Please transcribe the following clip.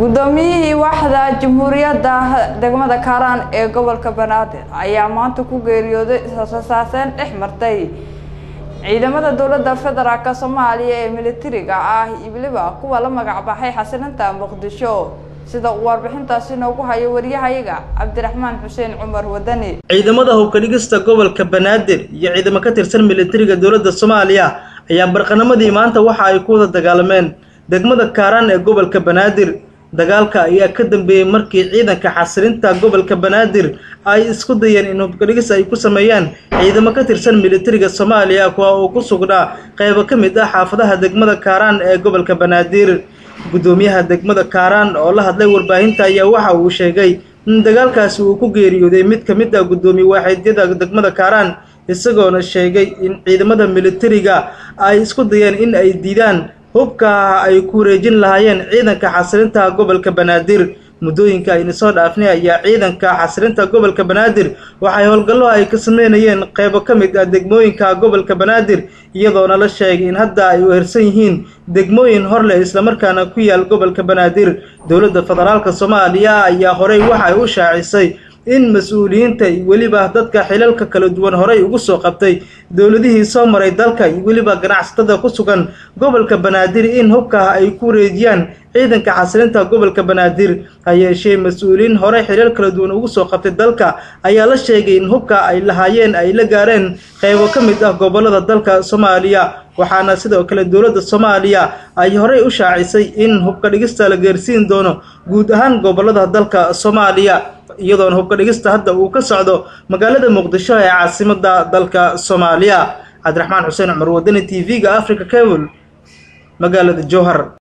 guddoomiyihii waaxda jamhuuriyadda degmada kaaraan ee gobolka banaadir ayaa maanta ku geeriyooday israsaaseen dhex martay ciidamada dowladda federaalk soomaaliya ee militariga ah iyo weliba kuwa la magac baxay xasilinta muqdisho sida uu warbixintaasi noogu hayo waryahayaga cabdiraxmaan xuseen cumar wadani ciidamada hubka dhigista gobolka banaadir iyo ciidamo ka tirsan militariga dowladda soomaaliya ayaa barqanamadii maanta waxa ay ku wada dagaalameen degmada kaaraan ee gobolka banaadir dagaalka ayaa ka dambeeyey markii ciidanka xasilinta gobolka banaadir ay isku dayeen in hubkadhigis ay ku sameeyaan ciidamo ka tirsan militariga soomaaliya kuwa uu ku sugnaa qaybo ka mid ah xaafadaha degmada kaaraan ee gobolka banaadir guddoomiyaha degmada kaaraan oo la hadlay warbaahinta ayaa waxa uu sheegay in dagaalkaasi uu ku geeriyooday mid ka mid ah guddoomiye waaxidyada degmada kaaraan isagoona sheegay in ciidamada militariga ay isku dayeen in ay diidaan hubka ay ku wareejin lahaayeen ciidanka xasilinta gobolka banaadir muddooyinka ayna soo dhaafnay ayaa ciidanka xasilinta gobolka banaadir waxay howlgallo ay ka sameynayeen qaybo ka mid ah degmooyinka gobolka banaadir iyadoona la sheegay in hadda ay uhersan yihiin degmooyin hor leh islamarkaana ku yaal gobolka banaadir dowladda federaalka soomaaliya ayaa horey waxay u shaacisay in mas-uuliyiinta iyo weliba dadka xilalka kala duwan horay ugu soo qabtay dowladihii soo maray dalka iyo weliba ganacsatada ku sugan gobolka banaadir in hubka ay ku wareejiyaan ciidanka xasilinta gobolka banaadir ha yeeshee mas-uuliyiin horey xilal kala duwan ugu soo qabtay dalka ayaa la sheegay in hubka ay lahaayeen ay la gaareen qaybo ka mid ah gobollada dalka soomaaliya waxaana sidoo kale dowladda soomaaliya ay horey u shaacisay in hubka dhigista la gaarsiin doono guud ahaan gobollada dalka soomaaliya iyadoona hubka dhigista hadda uu ka socdo magaalada muqdisho ee caasimada dalka soomaaliya cabdiraxmaan xuseen cumar wadani t v-ga africa cable magaalada jowhar